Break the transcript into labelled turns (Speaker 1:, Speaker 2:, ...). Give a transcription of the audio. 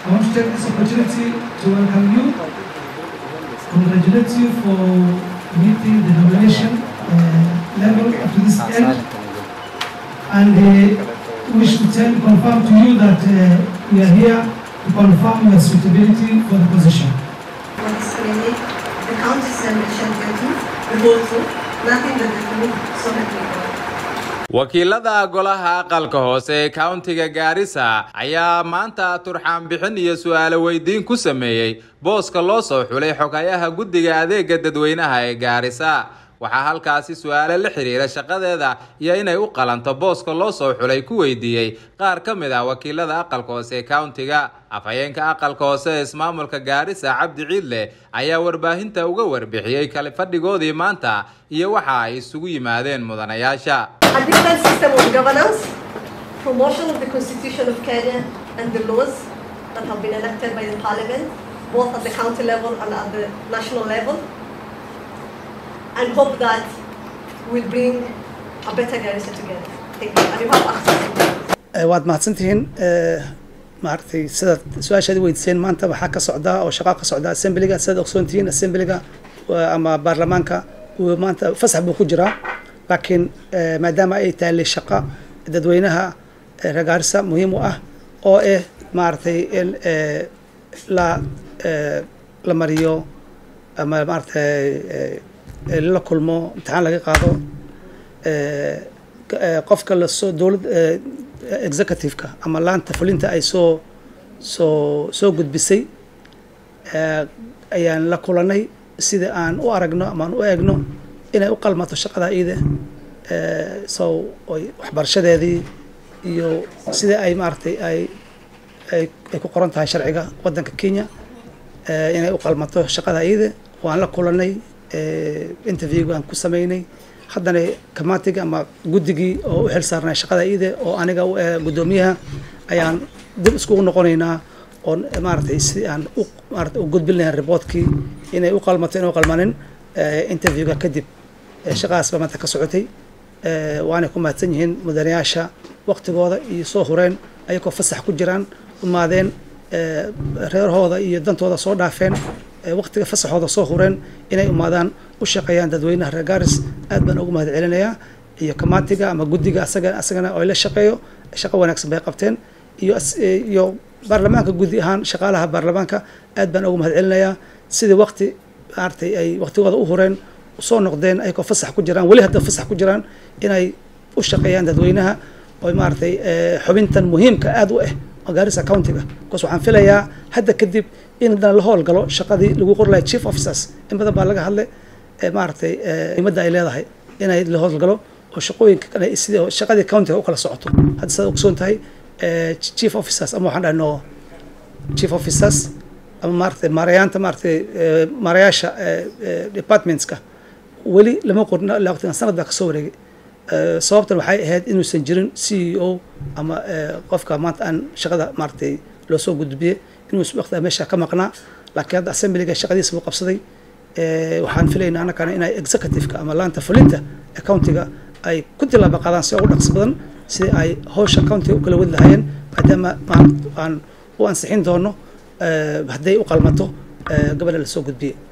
Speaker 1: I want to take this opportunity to welcome you, congratulate you for meeting the nomination uh, level up to this end, and uh, we should tell, confirm to you that uh, we are here to confirm your suitability for the position.
Speaker 2: Consequently, the county assembly shall continue the whole truth, nothing but the truth, so help me God.
Speaker 3: wakiilada golaha aqalka hoose ee kauntiga gaarisa ayaa maanta turxaan bixin iyo su-aalo weydiin ku sameeyey booska loo soo xulay xogayaha guddiga adeega dadweynaha ee gaarisa waxaa halkaasi su-aalo la xiriira shaqadeeda iyo inay u qalanto booska loo soo xulay ku weydiiyey qaar ka mid ah wakiilada aqalka hoose ee kauntiga afhayeenka aqalka hoose ee ismaamulka gaarisa cabdi ciidle ayaa warbaahinta uga warbixiyey kale fadhigoodii maanta iyo waxa ay isugu yimaadeen mudanayaasha
Speaker 2: A different system of governance, promotion of the Constitution of Kenya and the laws that have been enacted by the Parliament, both at the county level and at the national level, and hope that we'll bring a better Garissa together. Thank you. And you have access to that.
Speaker 4: waad mahadsantihiin maaragtay sidaad su-aashaadi weydiiseen maanta waxaa ka socdaa oo shaqaa ka socdaa assemblyga sidaad ogsoontihiin assemblyga ama baarlamaanka uu maanta fasax buu ku jiraa laakiin maadaama ay taallay shaqa dadweynaha reer gaarisa muhiim u ah oo ah maaragtay in la la mariyo ama maaragtay la kulmo imtixaan laga qaado qofka lasoo dowlad executive-ka ama laanta fulinta ay soo soo soo gudbisay ayaan la kulanay sida aan u aragno ama aan u eegno inay u qalmato shaqada iida so oy waxbarashadeedii iyo sida ay maaragtay ay ay ay ku qoran tahay sharciga waddanka kenya inay u qalmato shaqada iida waan la kulanay interviewga aan ku sameynay haddana kamaatiga ama guddigii oo u xil saarnay shaqada iida oo aniga guddoomiyaha ayaan dib iskugu noqonaynaa oo maaragtay si aan u maarata u gudbin lahayn reportkii inay u qalmato inay u qalmanin interviewga kadib shaqadaas baa maanta ka socotay waanay ku mahadsan yihiin mudanayaasha waqtigooda iyo soo hureen ayagoo fasax ku jiraan umaadeen reerahooda iyo dantooda soo dhaafeen waqtiga fasaxooda soo hureen inay umaadaan u shaqeeyaan dadweynaha reer gaaris aad baan ugu mahad celinayaa iyo kamaatiga ama guddiga asaga asagana oo la shaqeeyo shaqo wanaagsan bay qabteen iyo iyo baarlamaanka gudi ahaan shaqaalaha baarlamaanka aad baan ugu mahad celinayaa sidii waqti maaragtay ay waqtigooda u hureen soo noqdeen ayagoo fasax ku jiraan weli hadda fasax ku jiraan inay u shaqeeyaan dadweynaha oo maaragtay xubintan muhiimka aad u ah oo gaarisa countiga bcause waxaan filayaa hadda kadib in haddana la howlgalo shaqadii lagu qori lahay chief officers in badan baa laga hadlay maaragtay muhiimadda ay leedahay inay la howlgalo oo shaqooyinka kale sidii shaqadii countiga u kala socoto hadda sidaad ogsoon tahay chief officers ama waxaan dhahno chief officers ama maaragtay maarayaanta maaragtay maarayaasha departmentska weli lama qorin ilaa waqtigan sanad baa kasoo wareegay sababtan waxay ahayd inuusan jirin c e o ama qofka maanta aan shaqada maaragtay loo soo gudbiyey inuusan waqtiga meesha ka maqnaa laakiin hadda assemblyga shaqadiisa buu qabsaday waxaan filaynaa annakana inay executive-ka ama laanta fulinta ee countiga ay ku tilaaba qaadaan si ugu dhaqsi badan sidii ay hawsha countiga u kala wadi lahaayeen maadaama aan u ansixin doono hadday u qalmato gabadha lasoo gudbiyey